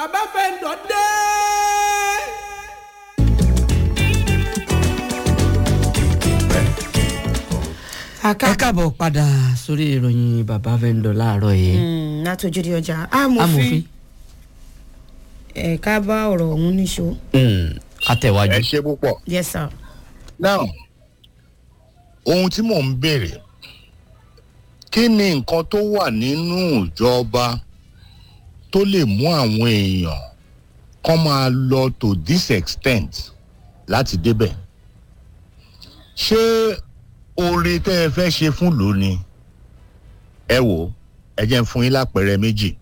bàbá fẹ́ǹdọ̀ dé. ẹ káàbọ̀ padà sórí ìròyìn bàbá fẹ́ǹdọ̀ láàárọ̀ yìí. látòjúde ọjà amòfin ẹ̀ka bá ọ̀rọ̀ ọ̀hún níṣó. àtẹ̀wájú. ẹ ṣe púpọ̀. yes sir. now ohun tí mò ń béèrè kí ni nǹkan tó wà nínú ìjọba tó lè mú àwọn èèyàn kán máa lọ to this extent láti débẹ̀ ṣé oore tẹ́ ẹ fẹ́ ṣe fún lò ni ẹ wò ẹ jẹ́ ń fún yín lápẹẹrẹ méjì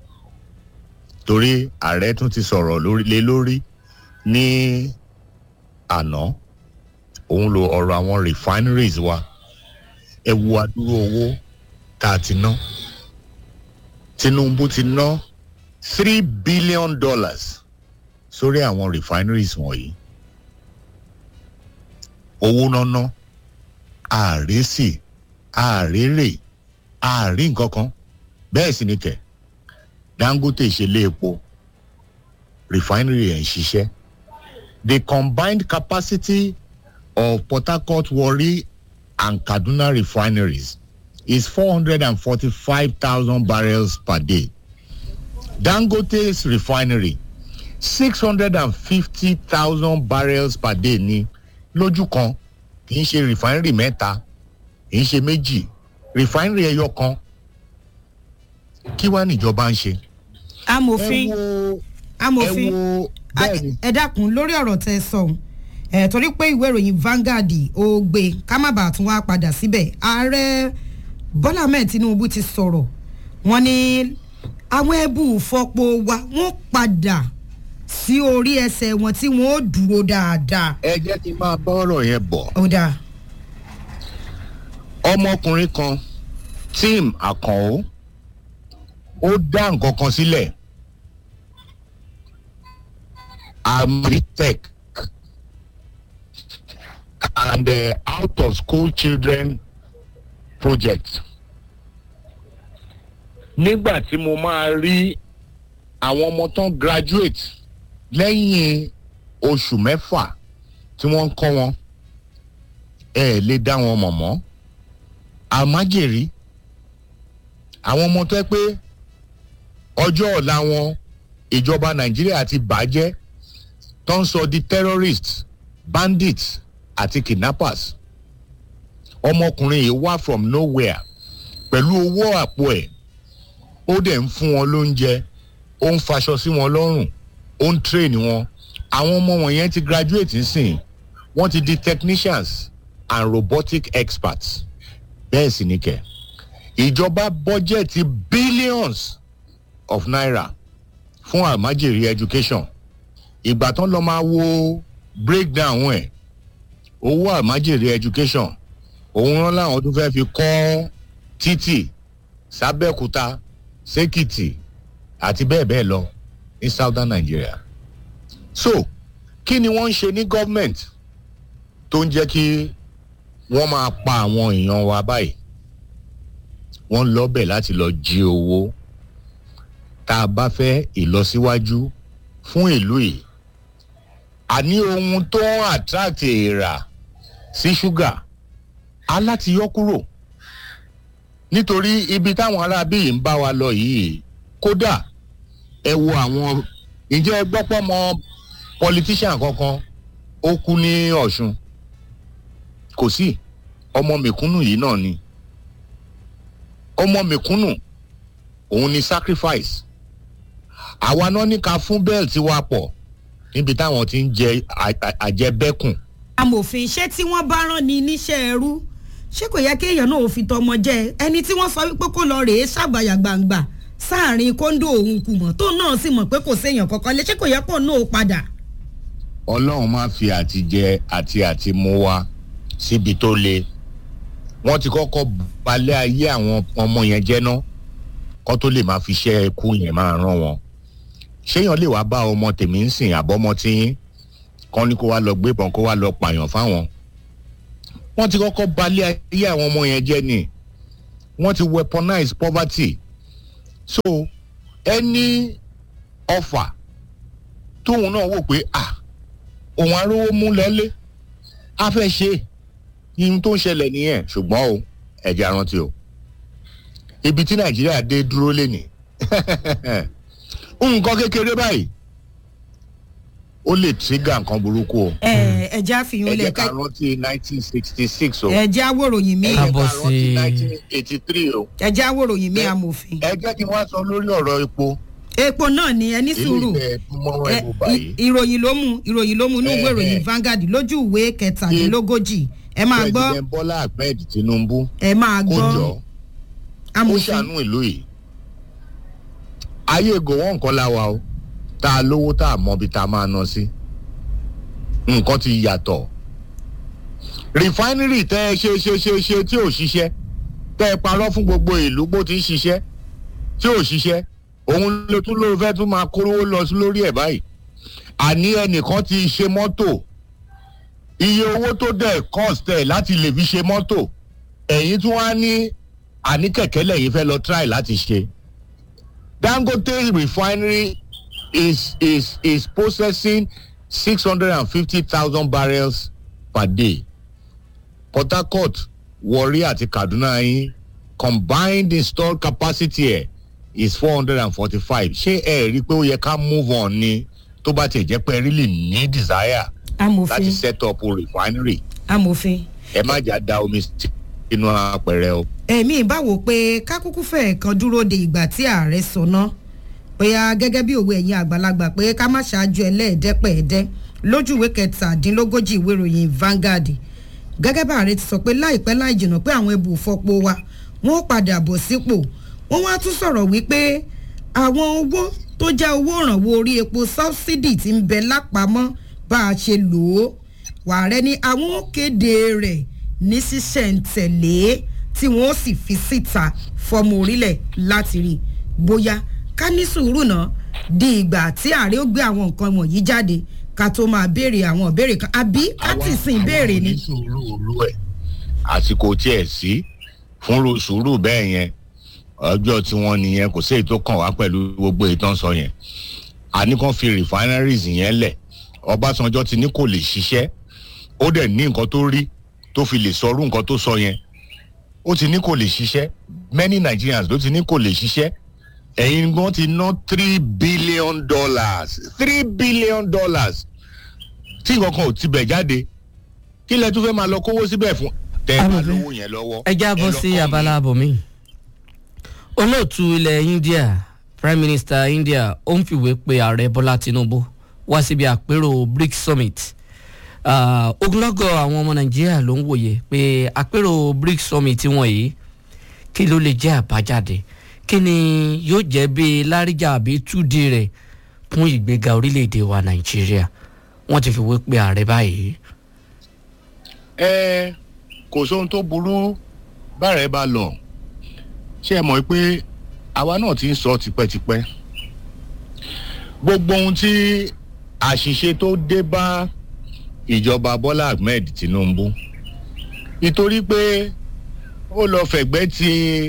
torí ààrẹ tún ti sọ̀rọ̀ lórí- lé lórí ní àná òun lo ọ̀rọ̀ àwọn refineries wa ẹ wo adúrú owó tá a ti ná tinubu ti ná three billion dollars sórí àwọn refineries wọ̀nyí owó náná ààrẹ sì ààrẹ ààrí nǹkan kan bẹ́ẹ̀ sì ni kẹ̀ dangote ṣe lé epo refinery ẹ̀ ń ṣiṣẹ́ the combined capacity of Port Harcourt, Warri, and Kaduna refineries is 445,000 barrels per day. Dangote's refinery, 650,000 barrels per day ni lójú kan kì í ṣe refinery mẹ́ta kì í ṣe méjì refinery ẹyọ kan kí wàá níjọba ń ṣe. amòfin ẹ wo ẹ amòfin wo bẹ́ẹ̀ ni. ẹ dákun lórí ọ̀rọ̀ tẹ sọ ọ̀hún ẹ torí pé ìwé ìròyìn Vanguard ó gbé ká má bàa tún wá padà síbẹ̀ ààrẹ Bọ́lá Ahmed Tinubu ti sọ̀rọ̀ wọ́n ní àwọn ẹbú fọpo wa wọ́n padà sí orí ẹsẹ̀ wọn tí wọ́n ó dúró dáadáa. ẹ jẹ́ kí n máa bá ọ̀rọ̀ yẹn bọ̀. ó dáa ọmọkùnrin kan tim àkànó ó dá nǹkan kan sílẹ̀ amritech and uh, out of school children project nígbà tí mo máa rí àwọn ọmọ tán graduate lẹ́yìn oṣù mẹ́fà tí wọ́n ń kọ́ wọn ẹ lè dá wọn mọ̀ mọ́ àmájèrè àwọn ọmọ tó ẹ pé ọjọ́ ọ̀la wọn ìjọba nàìjíríà ti bàjẹ́ tó ń sọ di terrorists bandits àti kidnappers ọmọkùnrin yìí wá from nowhere pẹ̀lú owó àpò ẹ̀ ó dẹ̀ ń fún wọn lóúnjẹ ó ń faṣọ sí wọn lọ́rùn ó ń train wọn àwọn ọmọ wọn yẹn ti graduate nsìn wọ́n ti di technicians and robotic experts bẹ́ẹ̀ sì ni kẹ̀ ìjọba bọ́jẹ̀tì billions of naira fún àmájèrè education ìgbà tán lọ máa wo breakdown ẹ̀ owó àmájèrè education òun rán láwọn tó fẹ́ fi kọ́ títì sábẹ́òkúta sékìtì àti bẹ́ẹ̀ bẹ́ẹ̀ lọ ní southern nigeria so kí ni wọ́n ń ṣe ní government tó ń jẹ́ kí wọ́n máa pa àwọn èèyàn wa báyìí wọ́n lọ́bẹ̀ láti lọ jí owó tá a bá fẹ́ ìlọsíwájú fún ìlú yìí àní ohun tó ń attract èèrà sí ṣúgà á láti yọ kúrò nítorí ibi táwọn aráabí yìí ń bá wa lọ yìí kódà ẹ wo àwọn ǹjẹ́ ẹ gbọ́ pọ́ mọ politician kankan ó kú ní ọ̀ṣun kò sí ọmọ mẹ̀kúnnù yìí náà ni ọmọ mẹ̀kúnnù òun ni sacrifice àwa náà ní ká fún bẹ́ẹ̀lì wa pọ̀ níbi táwọn ti ń jẹ à- à- àjẹbẹ́kùn amòfin ṣé tí wọ́n bá rán ni níṣẹ́ ẹrú ṣé kò yẹ kéèyàn náà ò fi tọmọ jẹ ẹni tí wọ́n sọ wípé kó lọ rèé ṣàgbàyà gbangba sáàrin kóńdó òun kù mọ́ tó náà sì mọ̀ pé kò séèyàn kankan lé ṣé kò yẹ kó náà ó padà. ọlọ́run máa fi àtijẹ àti àtimú wa síbi tó le wọ́n ti kọ́kọ́ balẹ̀ ayé àwọn ọmọ yẹn jẹ́ ná kó tó lè máa fi iṣẹ́ ẹkú yẹn máa rán wọn ṣéyàn lè wá bá ọmọ tèmi ń sìn àbọ́mọ tí kán ní kó wá lọ gbébọn kó wá lọ pààyàn fáwọn wọ́n ti kọ́kọ́ balẹ̀ ayé àwọn ọmọ yẹn jẹ́ ni wọ́n ti weaponize poverty so any offer tóun náà wò pé à òun arówó mú lọlé a fẹ́ ṣe ihun tó ń ṣẹlẹ̀ nìyẹn ṣùgbọ́n o ẹ̀jẹ̀ arántí o ibi tí nàìjíríà dé dúró lénìí nǹkan kékeré báyìí ó lè tírígà nǹkan burúkú o ẹ ẹ já fi ẹ yún lẹ jẹ́ ká rántí nineteen sixty six o ẹ já wòròyìn mi ẹ jẹ́ ká Káàbọ̀ rántí sí- nineteen eighty three o ẹ já wòròyìn mi ẹ- amòfin ẹ jẹ́ kí wọ́n sọ lórí ọ̀rọ̀ epo epo náà ni ẹ ní ilé sùúrù ìfẹ́ mọ́ ẹ, ẹ̀bù báyìí i- ìròyìn ló mú ìròyìn ló mú inú Ẹ, ìwé ìròyìn ẹ. Vanguard lójú ìwé kẹtàdínlógójì ẹ máa gbọ́ president bọ́lá ahmed tinubu ẹ máa kó gbọ́ jọ ó amòfin ṣàánú ìlú yìí ayé gòwọ́ nǹkan la wa o tá a lówó tá a mọ ibi tá a máa ná sí nǹkan ti yàtọ̀ rìfáínírì tẹ́ ẹ ṣe ṣe ṣe ṣe tí ò ṣiṣẹ́ tẹ́ ẹ parọ́ fún gbogbo ìlú bó ti ń ṣiṣẹ́ tí ò ṣiṣẹ́ òun ló tún ló fẹ́ tún máa kórówó lọ sí lórí ẹ̀ báyìí àní ẹnìkan ti ṣe mọ́tò iye owó tó dẹ̀ cost ẹ̀ láti lè fi ṣe mọ́tò ẹ̀yin tún wá ní àní kẹ̀kẹ́ lẹ́yìn fẹ́ lọ try láti ṣe. dangote refinery is is is processing six hundred and fifty thousand barrels per day. port harcourt warri àti kaduna yín combined installed capacity ẹ̀ is four hundred and forty-five ṣé ẹ rí i pé ó yẹ ká move on ni tó bá tiẹ̀ jẹ́ pé ẹ really ní desire amòfin láti set up a refinery amòfin ẹ má jà da omi sínú apẹ̀rẹ̀ o. ẹ̀mí ìbáwò pé kákúkú fẹ̀ kan dúró de ìgbà tí ààrẹ sọná bóyá gẹ́gẹ́ bí òwe ẹ̀yin àgbàlagbà pé ká má ṣáájú ẹlẹ́ẹ̀dẹ́pẹ̀ẹ́dẹ́ lójú ìwé kẹtàdínlógójì ìwé ìròyìn Vanguard gẹ́gẹ́ bá ààrẹ ti sọ pé láìpẹ́ láì jìnnà pé àwọn ẹbù fọpo wa wọ́n ó padà bọ̀ sípò wọ́n wá tún sọ̀rọ̀ wípé àwọn owó tó jẹ́ owó ìrànwọ́ orí epo sọ́bsidì ti ń bẹ lápamọ́ bá a ṣe lò ó wàárẹ̀ ni àwọn ó kéde rẹ̀ ní ṣísẹ̀ntẹ̀lé tí wọ́n ó sì fi síta fọmọ orílẹ̀ láti rí bóyá ká ní sùúrù náà di ìgbà tí ààrẹ ó gbé àwọn nǹkan wọ̀nyí jáde ká tó máa béèrè àwọn ìbéèrè kan àbí ká tì sí ìbéèrè ni. àwọn onísùúrù olú ẹ̀ àsìkò tiẹ̀ sí fún ru- sùúrù bẹ́ẹ̀ yẹn ọjọ́ tí wọ́n nìyẹn kò sí èyí tó kàn wá pẹ̀lú gbogbo ìtàn sọ yẹn àní kan fi refineries yẹn lẹ̀ ọbásanjọ́ ti ní kò lè ṣiṣẹ́ ó dẹ̀ ní nǹkan tó rí tó fi lè sọrú nǹkan tó sọ yẹn ó ti ní kò lè ṣiṣẹ́ many nigerians ló ti ní kò lè ṣiṣẹ́ ẹ̀yin gan ti ná three billion dollars three billion dollars tí nǹkan kan ò tibẹ̀ jáde kí lẹ tún fẹ́ máa lọ kówó síbẹ̀ fún tẹ́ ẹ bá Amòfin. lówó yẹn lọ́wọ́. ẹ já bọ́ lọ sí kọ́ abala abòmí. olóòtú ilẹ̀ India Prime Minister India ó ń fìwé pe ààrẹ Bọ́lá Tinubu wá síbi àpérò BRICS Summit. Ah, ogunlọ́gọ̀ àwọn ọmọ Nàìjíríà ló ń wòye pé àpérò BRICS Summit wọ̀nyí kí ló lè jẹ́ àbájáde kí ni yóò jẹ́ bí láríjà àbí túdí rẹ̀ fún ìgbéga orílẹ̀-èdè wa Nàìjíríà wọ́n ti fìwé pe ààrẹ báyìí. ẹ kò sóhun tó burú bára ẹ bá lọ ṣé ẹ mọ̀ pé àwa náà ti ń sọ tipẹ́tipẹ́ gbogbo ohun tí àṣìṣe tó dé bá ìjọba Bọ́lá Ahmed Tinubu nítorí pé ó lọ fẹ̀gbẹ́ ti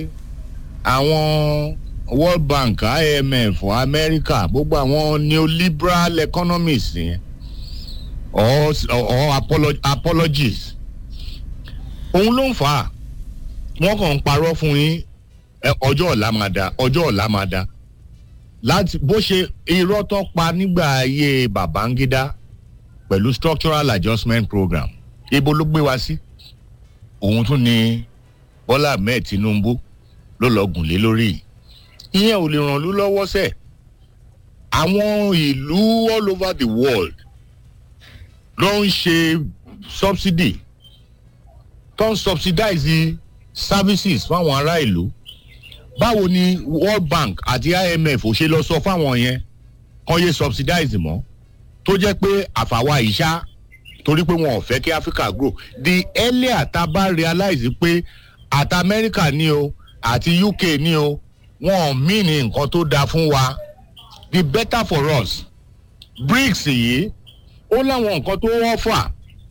àwọn World Bank IMF America gbogbo àwọn neoliberal economists yẹn or or apolo- apologies òun ló ń fà á wọ́n kàn ń parọ́ fún yín ẹ, ọjọ́ ọ̀la máa da ọjọ́ ọ̀la máa da láti bó ṣe irọ́ tó pa nígbà ayé Babangida pẹ̀lú structural adjustment program ibo ló gbé wa sí òun tún ni Bọ́lá Ahmed Tinubu ló lọ gùn lé lórí yìí ìyẹn ò lè ràn lú lọ́wọ́ sẹ̀ àwọn ìlú all over the world ló ń ṣe subsidy tó ń subsidize services fáwọn ará ìlú báwo ni World Bank àti IMF ò ṣe lọ sọ fáwọn yẹn kàn yé subsidize mọ́ tó jẹ́ pé àfàwà ìṣá torí pé wọn ò fẹ́ kí Africa grow the earlier tá a bá realize pé àti America ni o àti UK ni o wọn ò mí ní nǹkan tó dáa fún wa the better for us BRICS yìí ó láwọn nǹkan tó wọ́n fà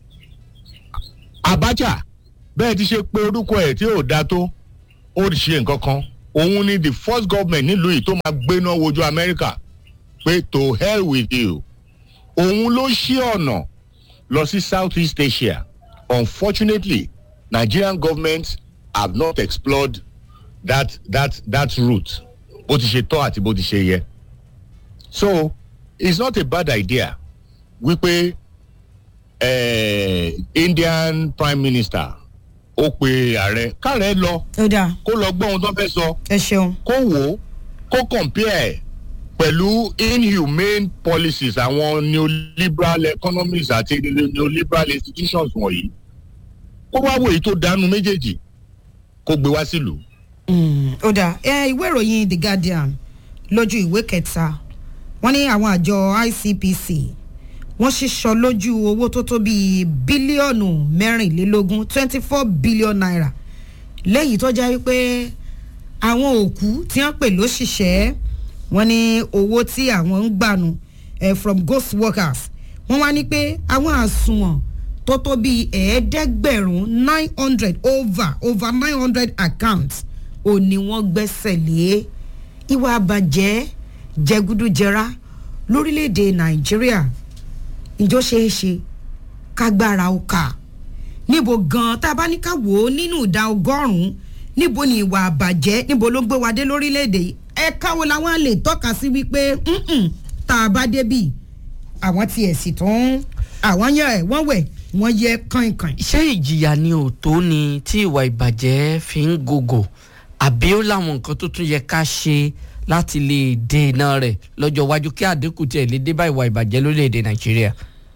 Abacha bẹ́ẹ̀ ti ṣe pé orúkọ ẹ̀ tí ò da tó ó ṣe nǹkan kan òun ni the first government nílùú yìí tó máa gbéná wojú America pé to hell with you òun ló ṣí ọ̀nà lọ sí south east asia unfortunately nigerian government have not explored that that that route bó ti ṣe tọ́ àti bó ti ṣe yẹ so it's not a bad idea wípé eh, indian prime minister ó pe ààrẹ káàrẹ lọ ó dáa kó lọ gbọ́ ohun tó fẹ́ sọ ẹ ṣeun kó wò ó kó compare pẹ̀lú inhumane policies àwọn neoliberal economies àti neoliberal institutions wọ̀nyí kó wá wò èyí tó dánú méjèèjì kó gbé wá sílùú. Mm, ó dáa ẹ ìwé ìròyìn the guardian lójú ìwé kẹta wọn ní àwọn àjọ icpc wọn ṣíṣọ lójú owó tó tó bíi bílíọ̀nù mẹ́rìnlélógún twenty four billion naira lẹ́yìn tó jẹ́ wípé àwọn òkú tí wọ́n pè lóṣìṣẹ́ wọn ní owó tí àwọn ń gbànú eh, from ghost workers wọ́n wá ní pé àwọn àsùnwọ̀n tó tó bíi ẹ̀ẹ́dẹ́gbẹ̀rún nine hundred over over nine hundred accounts ò ní wọ́n gbẹ́sẹ̀ lé ìwà àbàjẹ́ jẹgúdújẹrá lórílẹ̀‐èdè nàìjíríà ìjọ ṣeé ṣe kágbára ó kà níbo gan tá a bá ní ká wò ó nínú ìdá ọgọ́rùn-ún níbo ni ìwà àbàjẹ́ níbo ló gbé wa dé lórílẹ̀‐èdè yìí ẹ̀ka wo làwọn lè tọ́ka sí wípé "Mm-mm, tá a bá débì àwọn tiẹ̀ sì tún àwọn yẹ ẹ̀ wọ́n wẹ̀ wọ́n yẹ kànkàn. ṣé ìjìyà ni òótọ́ ni tí ìwà ìbàjẹ́ fi ń gògò àbí ó láwọn nǹkan tó tún yẹ ká ṣe láti lè dènà rẹ̀ lọ́jọ́ iwájú kí àdínkù tiẹ̀ lè dé bá ìwà ìbàjẹ́ lórílẹ̀‐èdè nàìjíríà.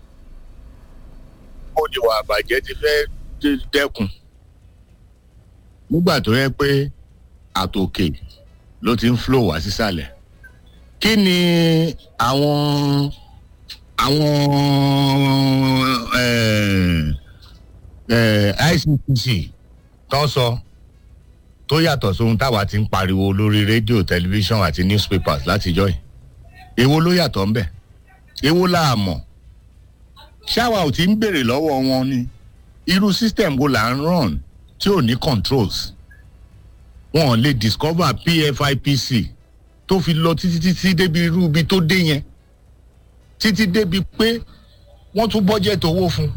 ó ní wà àbàjẹ́ ti fẹ́ dé- dẹ́kun nígbà tó yẹ pé àtòkè ló ti ń flow wá sísàlẹ̀ kí ni àwọn àwọn eh, eh, icpc tó sọ tó yàtọ̀ sóhun táwa ti ń pariwo lórí rédíò tẹlifíṣàn àti newspapers látijọ́ yìí èwo ló yàtọ̀ ńbẹ̀ èwo là á mọ̀ ṣáwa ò ti ń béèrè lọ́wọ́ wọn ni irú system wo là ń run tí ò ní controls wọn ò lè discover pfipc tó fi lọ títí títí débi irú ibi tó dé yẹn títí débi pé wọ́n tún budget owó fún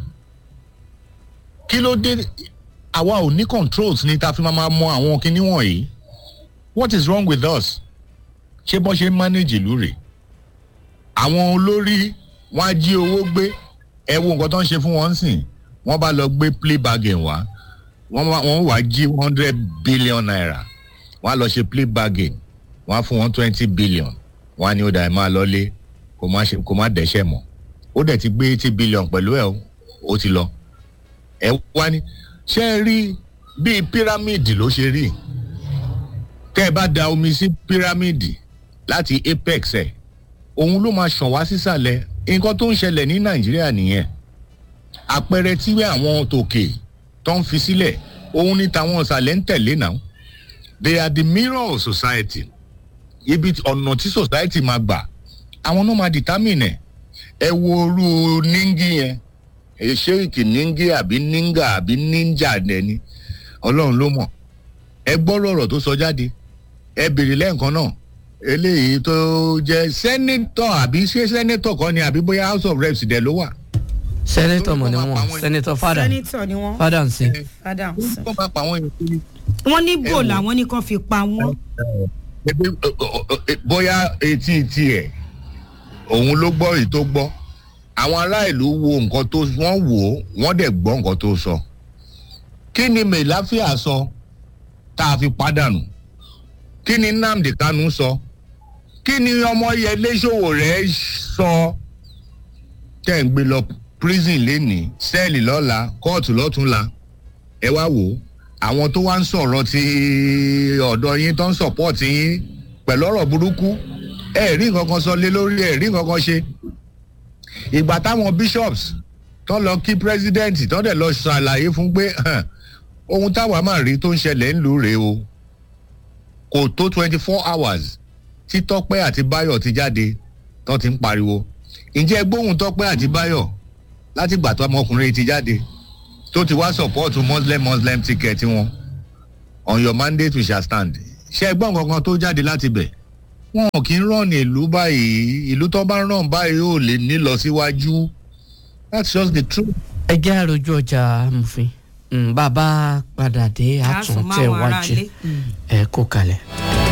kí ló dé àwa ò ní controls ni ta fi máa máa mọ àwọn kinní wọ̀nyí what is wrong with us ṣé bọ́n ṣe ń manage ìlú rèé àwọn olórí wọn á jí owó gbé ẹ wo nǹkan tó ń ṣe fún wọn sìn wọn bá lọ gbé play bargain wá wọn wá wọn wá jí one hundred billion naira wọn á lọ ṣe play bargain wọn á fún wọn twenty billion wọn á ní ó dà ẹ máa lọlé kó má ṣe kó má dẹ́ṣẹ̀ mọ́ ó dẹ̀ ti gbé eighty billion pẹ̀lú ẹ̀ o, ó ti lọ ẹ wá ní ṣé ẹ rí bíi pírámìdì ló ṣe rí tẹ́ ẹ bá da omi sí pírámìdì láti apex ẹ̀ òun ló máa ṣàn wá sísàlẹ̀ nǹkan tó ń ṣẹlẹ̀ ní nàìjíríà nìyẹn àpẹẹrẹ tí àwọn tòkè tó ń fi sílẹ̀ òun ní tàwọn ìsàlẹ̀ ń tẹ̀lé náà they are the mirror of society ibi tí- ọ̀nà tí society máa gbà àwọn náà máa determine ẹ̀ ẹ wo orú níngí yẹn ṣéèkì níngí àbí níngà àbí níńjà nẹni ọlọ́run ló mọ̀ ẹ gbọ́ lọ́rọ̀ tó sọ jáde ẹ bèrè lẹ́ẹ̀kan náà eléyìí tó jẹ́ sẹ́nẹ́tọ̀ àbí ṣé sẹ́nẹ́tọ̀ kọ́ ni àbí bóyá house of reps dẹ̀ ló wà. sẹ́nẹ́tọ̀ mọ̀ ni Tó ń bọ̀ máa pa wọ́n àwọn sẹ́nẹ́tọ̀ fada sẹ́nitọ̀ ni wọ́n fada ń sìn. fada ó bá pa àwọn èèyàn kiri. wọ́n ní bò Ẹ wò. làwọn ní kàn fi pa wọ́n. Ebi, ọ, ọ, ọ, ẹ, bóyá etí tiẹ̀ òun ló gbọ́ èyí tó gbọ́ àwọn ará ìlú wo nǹkan tó wọ́n wò ó wọ́n dẹ̀ gbọ́ nǹkan tó sọ kí ni mẹ̀láfíà sọ tá a fi pàdánù kí ni nnamdi kanu sọ kí ni ọmọyẹlé sowore sọ tẹ́ ń gbé lọ prison lénìí sẹ́ẹ̀lì lọ́la kóòtù lọ́túnla ẹ wá wò ó àwọn tó wá ń sọ̀rọ̀ ti ọ̀dọ̀ yín tó ń sọ̀pọ̀tì yín pẹ̀lú ọ̀rọ̀ burúkú ẹ rí nǹkan kan sọ lé lórí ẹ rí nǹkan kan ṣe ìgbà táwọn bishops tó lọ kí president tó dẹ̀ lọ ṣàlàyé fún pé "Hàn, ohun táwa máa rí tó ń ṣẹlẹ̀ ń lù rèé o kò tó twenty four hours tí tọ́pẹ́ àti báyọ̀ ti jáde tó ti ń pariwo ǹjẹ́ gbóhùn tọ́pẹ́ àti báyọ̀ láti gbà tó ọmọkùnrin ti jáde tó ti wá support muslim muslim ticket wọn on your mandate we shall stand ṣe ẹgbọ́n kankan tó jáde láti bẹ̀ wọn ò kí ń ràn ìlú báyìí ìlú tó bá ràn báyìí ò lè ní lọ síwájú that's just the truth. ẹ jẹ́ àròjù ọjà amòfin Mm, bàbá padà dé Á sùn máwọn àtúntẹ̀ wájú aráalé. Mm. ẹ kó kalẹ̀.